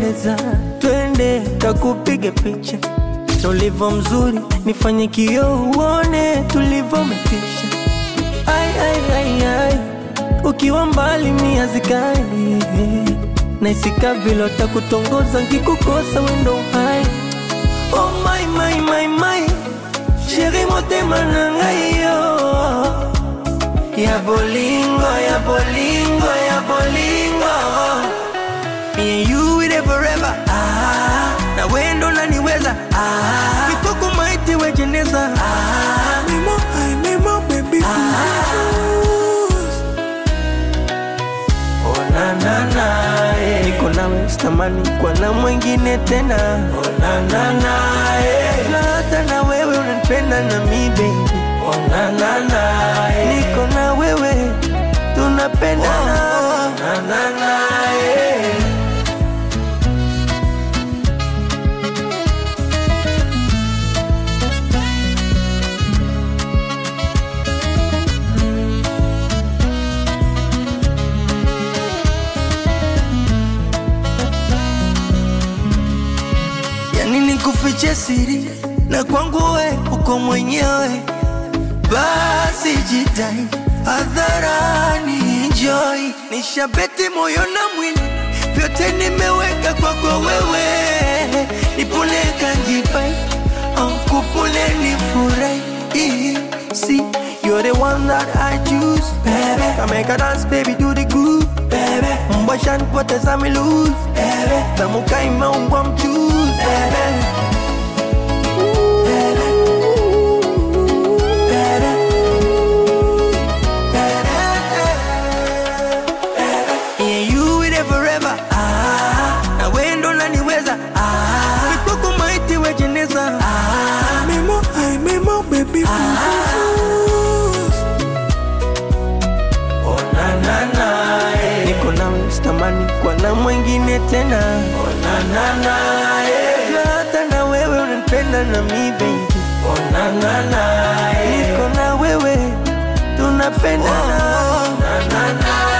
unapendeza, twende kakupige picha na ulivyo mzuri, nifanye kioo uone tulivyometisha. Ai, ai, ai, ai, ukiwa mbali mia zikali naisika vile takutongoza nkikukosa wendo hai oh my, my, my, my. sheri motema na ngai yo ya bolingo ya bolingo ya bolingo Me and you with it forever ah, na wendo naniweza ah, kitoko maiti wejeneza ah, mimo, ay, mimo, baby Oh, na, na, na, eh. niko nawe sitamani kwa na mwingine tena oh, na, na, na, eh. na hata na wewe unanipenda na mi baby oh, na, na, na, eh. niko na wewe tunapendana oh, na, na, na, eh. yani nikufiche siri na kwangu we uko mwenyewe, basi jitai hadharani, enjoy. Nishabeti moyo na mwili, vyote nimeweka kwako wewe, nipone kanjipai ankupone nifurahi See, you're the one that I choose, baby. Come make a dance, baby, do the groove, baby. Mbasha nipoteza mi lose, baby. Tamuka imeungwa mchuzi, baby. Yeah, you with it forever. Ah, na wendo naniweza. Ah, mikoko maiti wejeneza. Ah, memo, ay, memo, baby. Ah, oh, na, na, na, eh. Niko nawe sitamani kwa na mwingine tena. Oh, na, na, na, eh. Na hata na wewe unanipenda na mi baby. Oh, na, na, na, eh. Niko na wewe tunapendana. Oh, na, na, na,